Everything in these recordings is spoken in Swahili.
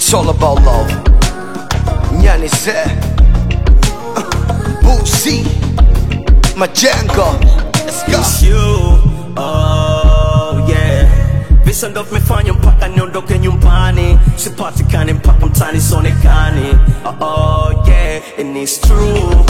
It's all about love. Nyani said, Boosie, Majengo. Let's go. It's you, oh yeah. Visa ndo vimefanya mpaka niondoke nyumbani, sipatikane mpaka mtani sionekani. Oh, oh yeah, and it's true,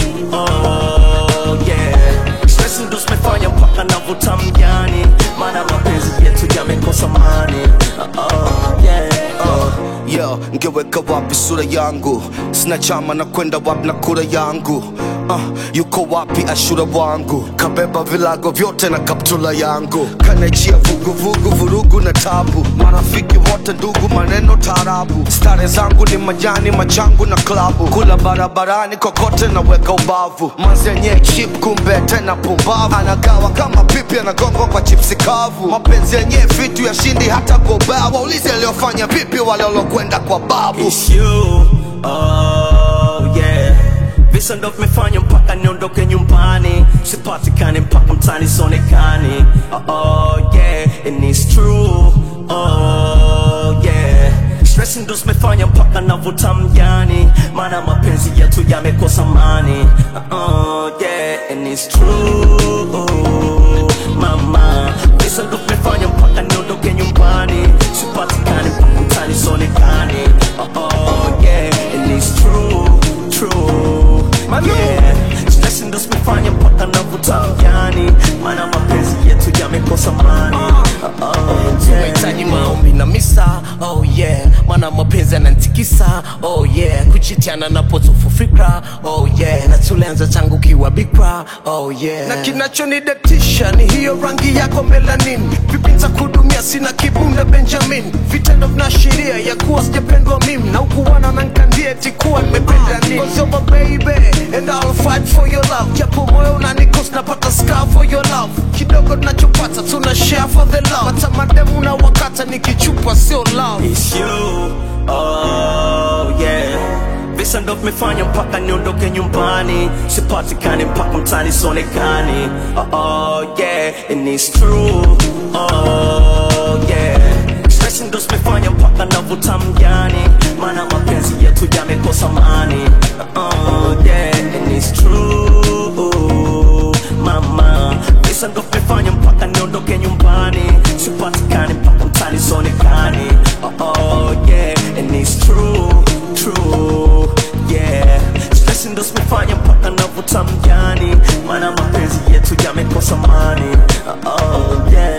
oh yeah. Stress ndo zimefanya mpaka navuta mjani, maana mapenzi yetu yamekosa mani. Oh, oh yeah, oh. Yo, ngeweka wapi sura yangu? Sina chama na kwenda wapi na kura yangu? Uh, yuko wapi ashura wangu? Kabeba vilago vyote na kaptula yangu, kanachia vuguvugu, vurugu na tabu, marafiki wote ndugu, maneno tarabu. Stare zangu ni majani, machangu na klabu, kula barabarani kokote na weka ubavu. Manzenye chip kumbe tena pumbavu, anagawa kama pipi, anagongwa kwa chipsi kavu. Mapenzi yenye vitu ya shindi hata kwa ubao, waulize aliyofanya vipi wale walokwenda kwa babu. It's you, oh yeah. Visa ndo vimefanya mpaka niondoke nyumbani, sipatikane mpaka mtani sionekani. Oh, oh yeah, and it's true, oh yeah. Stress ndo zimefanya mpaka navuta mjani, maana mapenzi yetu yamekosa mani. Oh yeah, and it's true, mama. Visa ndo vimefanya mpaka niondoke nyumbani, sipatikane mpaka mtani sionekani. Oh, oh yeah, and it's true, true, yeah. Stress ndo zimefanya mpaka navuta mjani, maana mapenzi yetu yamekosa mani. Oh, oh yeah. Mahitaji maombi na misa, oh yeah, maana mapenzi yananitikisa, oh yeah, kuchitiana na potofu fikra, oh yeah, na tulianza tangu kiwa bikra, oh yeah, na kinachonidatisha ni hiyo rangi yako melanin, vipi nitakudumia, sina kibunda Benjamin, vitendo vinaashiria ya kuwa sijapendwa mimi, na ukuwana na nkandia eti kuwa nimependa nini, Cause you're my baby, and I'll fight for your love, japo moyo unanikos napata scar for your love, kidogo tunachopata tuna share for the love, hata mademu na wakata nikichupa sio love It's you, oh yeah. Visa ndo vimefanya mpaka niondoke nyumbani, sipatikane mpaka mtani sionekani. Oh, oh yeah, and it's true, oh yeah. Stress ndo zimefanya mpaka navuta mjani, maana mapenzi yetu yamekosa mani. Oh yeah, and it's true, mama. Visa ndo vimefanya mpaka niondoke nyumbani, sipatikane mpaka mtani sionekani. Oh, oh yeah, and it's true, true, yeah. Stress ndo zimefanya mpaka navuta mjani, maana mapenzi yetu yamekosa mani. Oh, oh yeah.